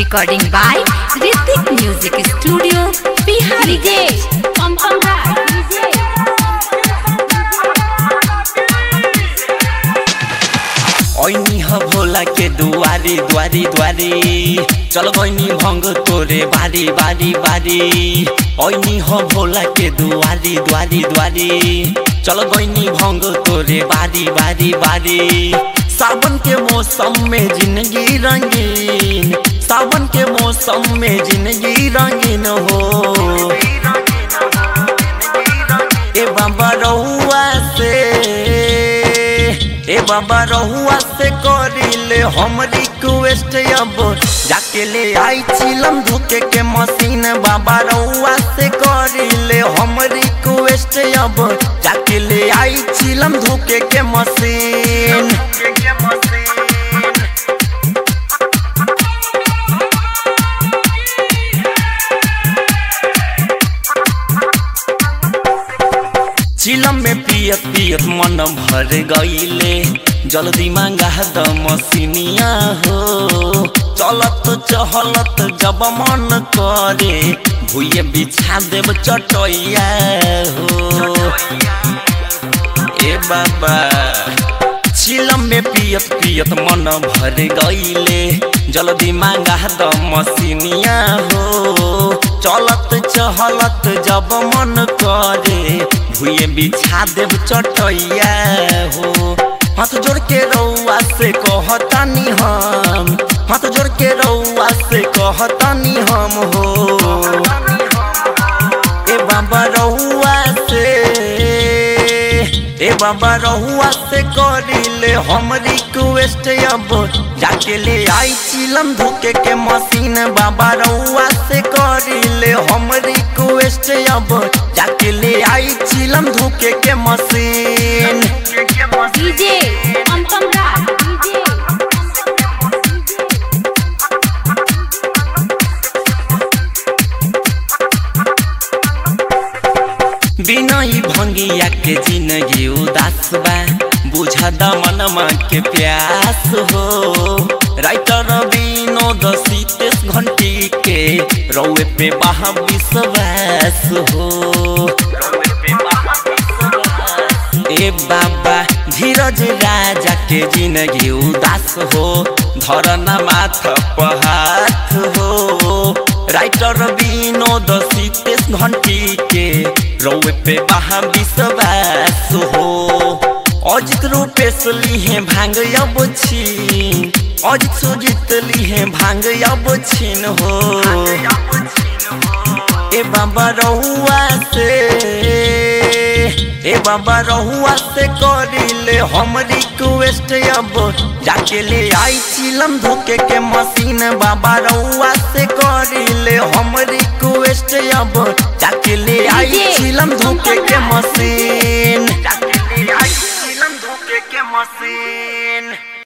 Recording by Ritik Music Studio, Bihari. DJ Pom Pom Rap DJ ऐनी ह भोला के दुआरी दुआरी दुआरी चल गईनी भंग तोरे बारी बारी बारी ऐनी ह भोला के दुआरी दुआरी दुआरी चल गईनी भंग तोरे बारी बारी बारी सावन के मौसम में जिंदगी रंगीन सावन के मौसम में जिंदगी रंगीन हो ए बाबा रहुआ से ए बाबा रहुआ से करिले हम रिक्वेस्ट अब जाके ले आई चिलम धोके के मशीन बाबा रहुआ से करिले हम रिक्वेस्ट अब जाके ले आई चिलम धोके के मशीन चिलम में पियत पियत मन भर गईले जल्दी मांगा द मसीनिया हो चलत चहलत जब मन करे भूये बिछा देव चटैया हो ए बाबा चिलम में पियत पियत मन भर गईले जल्दी मांगा द मसीनिया हो चलत चहलत जब मन करे भूये बिछा देव चटैया हो हाथ जोड़ के रउआ से कहतानी हम हाथ जोड़ के रउआ से कहतानी हम हो ए बाबा रहुआ से ए बाबा रहुआ से करिले हम रिक्वेस्ट अब जाके ले आई चिलम धोके के मशीन बाबा रहुआ से करिले हम रिक्वेस्ट अब जाके ले आई चिलम धोके के machine DJ Pom Pom Rap DJ बिना ई भंगिया के जिंदगी उदास बा बुझा दमनमा के प्यास हो राइटर विनोद सीतेश घंटी के रौए पे बहा विश्वास हो ए बाबा धीरज राजा के जिंदगी उदास हो धरना माथ पहाथ हो राइटर विनोद सीतेश घंटी के रौए पे बहा विश्वास हो अजित रूपेश लिहे भांग अब छीन अजित सुजित लिहे भांग अब छीन हो ए बाबा रहुआ से ए बाबा रहुआ से करिले हम रिक्वेस्ट अब जाके ले आई चिलम धोके के मशीन बाबा रहुआ से करिले हम रिक्वेस्ट अब जाके ले आई DJ चिलम धोके के मशीन जाके ले आई चिलम धोके के मशीन